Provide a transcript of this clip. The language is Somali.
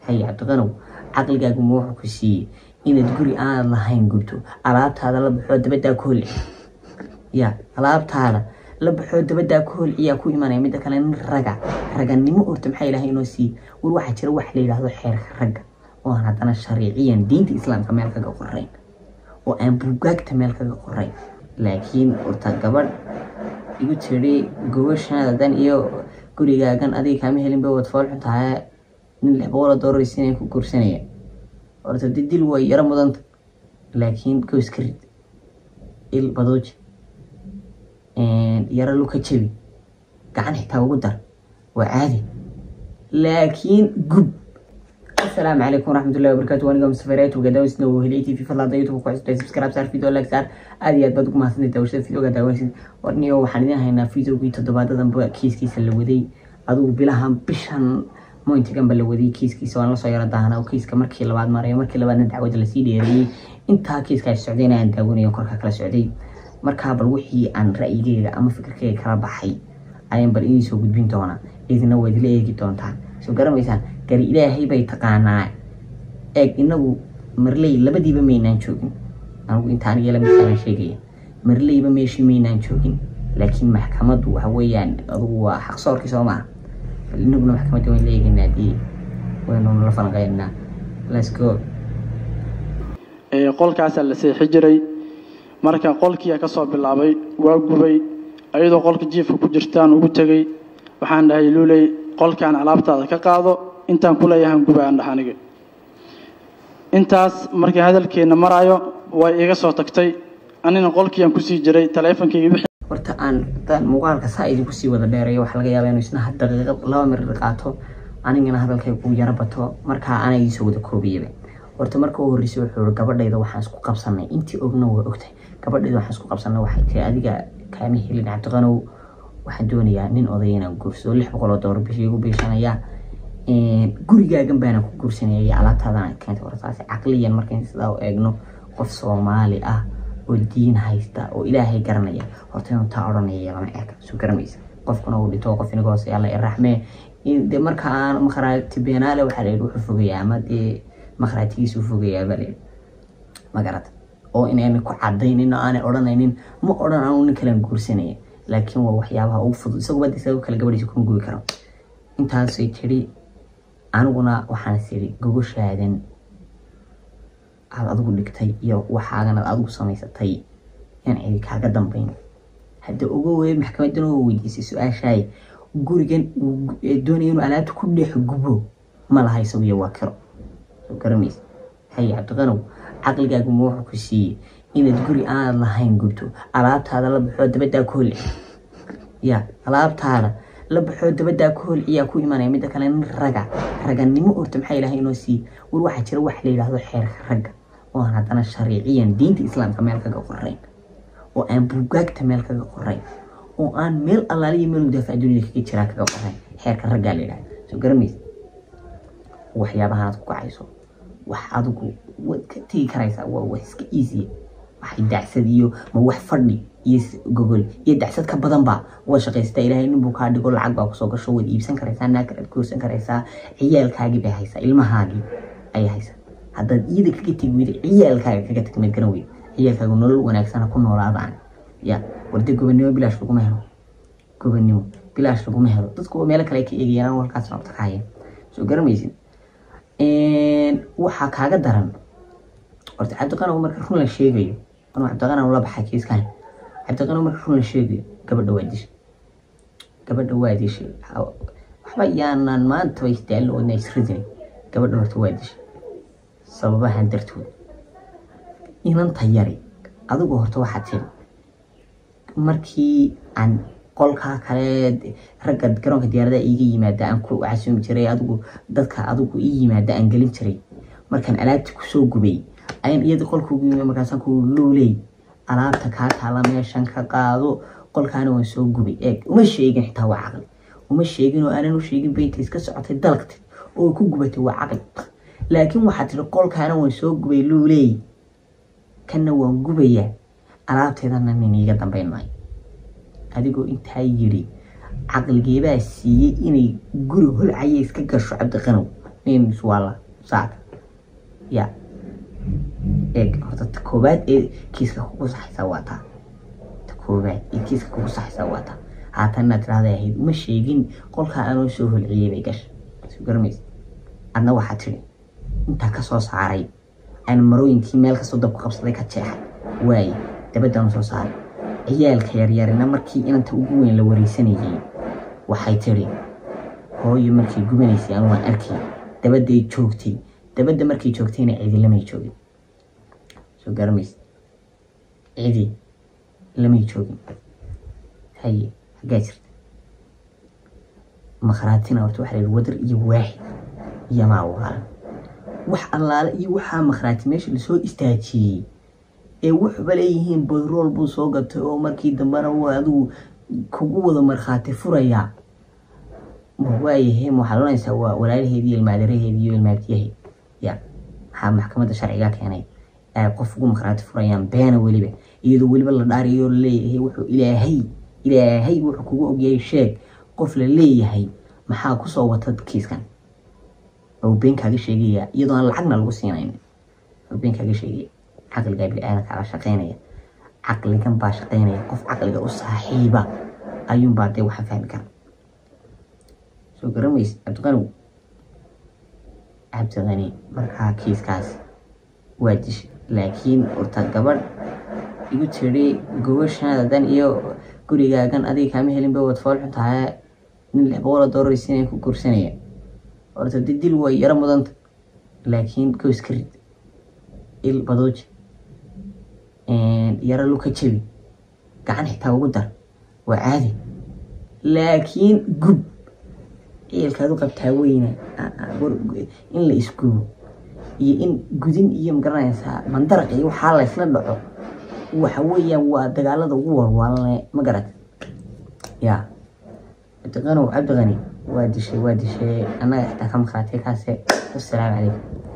hay cabdiqanow caqligaagu ma wuxuu ku siiyey inaad guri aanad lahayn gubto alaabtaada la baxoo dabaddaa ku holci ya alaabtaada la baxoo dabaddaa ku holciyaa ku imanaya midda kale nin raga raganimo orta maxaa ilaahay inoo siiyey war waxaa jira wax la yidhaahdo xeerka ragga oo aan haddana shariiciyan diinta islaamka meel kaga qorayn oo aan buugaagta meel kaga qorayn laakiin horta gabadh igu tiri gobashaadan iyo gurigaagan adiga kaama helin bay wad fool xun tahay nin lix boqol oo doolar siinay ku guursanaya horta de dil way yaro mudanta laakiin goys ka rid il badooji yaro luka jabi gacan xitaa ugu dar waa caadi laakiin gub السلام عليكم ورحمة الله وبركاته وأنا قام سفرات وقدام سنو هليتي في فضل ضيوتو وكويس تاي سبسكرايب صار فيديو لايك صار أدي أد بدك ما سنتي توشت فيديو قدام وين ورني هو حنين هنا فيديو كي تدبات دم بقى كيس كيس اللي ودي أدو بلاهم بشان مو انت كان بلا ودي كيس كيس وانا صايرة دهنا وكيس كمركي لبعض مرة مركي لبعض ندعو جل سيدي ري انت كيس كاي السعوديين عند داوني وكركا كلا سعودي مركا بالوحي عن رأيي أما فكرك كلا بحي ayaan bal idiin soo gudbin doonaa idina waad ila eegi doontaan soo garamaysaan gari ilaahay bay taqaanaa eeg inagu marley labadiiba maynaan joogin anigu intaan iyo lamidkaan sheegaya marleyba meeshii maynaan joogin laakiin maxkamaddu waxa weeyaan adugu waa xaqsoorkii soo maaha bal inaguna maxkamadda wayn la eegaynaa dii waynu nala falanqeynaa let's go qolkaasaa la seexi jiray marka qolkiia ka soo bilaabay waa gubay ayadoo qolka jiifka ku jirtaan ugu tegey waxaan dhahay luuley qolkaan alaabtaada ka qaado intaan ku leeyahan guba aan dhaha aniga intaas markii hadalkeenna maraayo way iga soo tagtay anina qolkiiaan kusii jiray taleefonkayga wixii horta aan hadaan muuqaalka saa idinku sii wada dheereeyo waxaa laga yaabaa inuu isna had daqiiqo laba mirir qaato anigana hadalkay ku yaro bato markaa ana iisoo wada koobiyaba horta marka u horreysay wuxuu ii gabadhayda waxaan isku qabsanay intii ogna waa ogtahay gabadhayda waxaan isku qabsanay waxay tiri adiga kaama helin cabdiqanow waxaan doonayaa nin odaya inaan guursado lix boqol oo doolar bishii igu biishanayaa gurigaagan baana ku guursanaya iyo alaabtaadana keentay hortaasi caqliyan markayn sidaa u eegno qof soomaali ah oo diin haysta oo ilaahay garanaya horta inuu taa odhanaya lama eega soo garamaysa qofkuna uu dhinto qof inaga hoose alla iraxmee de marka aan makhraati beenaale waxaa layidhi wuxuu fogayaa ama dee makhraatigiisa u fogayaa baa layidhi magarata oo inayna ku cadaynin oo aanay odhanaynin ma odhan anu nin kalean guursanaya laakiin waa waxyaabaha ugu fudud isaguba de isaga kale gabadhiisa kuma gubi karo intaasay tidhi aniguna waxaan is idhi gogashaadan aad adigu dhigtay iyo waxaagan aad adigu samaysatay yaan cidi kaaga dambayn hadda uga weye maxkamadan oo weydiisay su-aashaay gurigan doonaya inuu alaabta ku dhex gubo ma laha isagu iyo waa kiro soo garamaysa hay cabdiqanow caqligaagu ma wuxuu ku siiyey inaad guri aanad lahayn gubto alaabtaada la baxoo dabaddaa ku holci ya alaabtaada la baxoo dabaddaa ku holciyaa ku imanaya midda kale nin raga raganimo orta maxaa ilaahay inoo siiyey war waxaa jira wax la yidhaahdo xeerka ragga oo aan haddana shariiciyan diinta islaamka meel kaga qorayn oo aan buugaagta meel kaga qorayn oo aan meel allaaliya meel mudaafac dunida kaga jiraa kaga qorayn xeerka raggaa la yidhahda soo garamaysa waxyaabaha aad ku kacayso wax adigu waad ka tegi karaysaa waa wax iska easy waxay dacsad iyo ma wax fadhi iyo gogol iyo dacsad ka badan ba waad shaqaysataa ilaahay nin buu kaa dhigo lacag baa kusoo gasho waad iibsan karaysaa naagkan aad guursan karaysaa ciyaalkaagii bay haysaa ilmahaagii ayay haysaa haddaad iyada kaga tegi weyda ciyaalkaaga kaga tag maad garan weyda ciyaalkaaga nolol wanaagsan ha ku noolaadaan ya warde gobannimo bilaash laguma helo gobannimo bilaash laguma helo dadku meelo kale ay ka eegayaan walkaasna wata kaayeen soo garamaysid waxaa kaaga daran horta cabdiqanow marka run la sheegayo anuu cabdiqanow la baxay kiiskan cabdiqanow marka run la sheegayo gabadha waa dishay gabadha waa dishay waxba yaanan maanta way isdaalin oodna isridin gabadha horta waa dishay sababahan dartood inanta yari adigu horta waxaa tiri markii aan qolkaa kale ragga garoonka diyaaradaha iiga yimaada aan ku casumi jiray adigu dadka adigu ii yimaada aan gelin jiray markaan alaabta kusoo gubay ayaan iyada qolka ugu yimi markaasaan ku luuley alaabta kaa taala meeshan ka qaado qolkaana waan soo gubay eeg uma sheegin xitaa waa caqli uma sheegin oo aanan u sheegin baynta iska socotay dalagtay oo ku gubatay waa caqli laakiin waxaa tiri qolkaana waan soo gubay luuley kanna waan gubayaa alaabteedana nin iiga dambayn maayo adigoo intaa yidhi caqligeebaa siiyey inay guri holcaya iska gasho cabdiqanow names waa la saaka ya eeg horta ta koobaad ee kiiska kugu saxaysaa waa taa ta koobaad ee kiiska kugu saxaysaa waa taa haatan inaad tirahday ahayd ma sheegin qolkaa anoo soo holciyey bay gasha soo garamaysa adna waxaa tiri intaa kasoo saaray aan marooyinkii meel kastoo dabku qabsaday ka jeexay waaye dabadaan soo saaray ciyaalka yaryarina markii inanta ugu weyn la wareysanayay waxay tiri hooyo markay gubanaysay anu waan arkay dabaday joogtay dabadda markay joogtayna cidi lamay joogin soo garamaysa cidi lamay joogin haye xaggaa jirta makhraatina horta waxaa la yidhi wadar iyo waaxid iyo maa waalan wax allaale iyo waxaa makhraati meesha lasoo istaajiyey ee wuxuba leeyihiin badrool buu soo gatay oo markii dambena uu adigu kugu wada markhaati furayaa ma waayahe ma waxaad oranaysaa waa walaalaheedi iyo ilmaadaraheedi iyo ilmaabtiyaheed ya maxaa maxkamadda sharciga keenay ay qof ugu markhaati furayaan beena weliba iyadoo weliba la dhaariyo laleeyahay wuxuu ilaahay ilaahay wuxuu kugu ogyahay sheeg qof la leeyahay maxaa kusoo wata kiiskan oo been kaaga sheegaya iyadoo aan lacagna lagu siinayn oo been kaaga sheegaya caqligaa bini-aadanka baa shaqeynaya caqligan baa shaqeynaya qof caqliga u saaxiiba ayuunbaa dee waxa fahmi kara soo garamaysa cabdiqanow cabdiqani markaa kiiskaas waa dishay laakiin horta gabadh igu tiri gobashaadan iyo gurigaagan adiga kaama helin ba wad fool xun tahay nin lix boqol oo doolar siinaya ku guursanaya horta de dil way yaro mudanta laakiin goys ka rid il badooji yaro luka jabi gacan xitaa ugu dar waa caadi laakiin gub ciilkaad u qabtaa weyna in la isgubo iyo in gudin iyo magaranaysaa mandaraq iyo waxaa la isla dhaco waxa weeyaan waa dagaalada ugu warwaalanle ma garat ya cabdiqanow cabdiqani waa dishay waa dishay annaga xitaa ka maqaatay kaase wasalaamu calaykum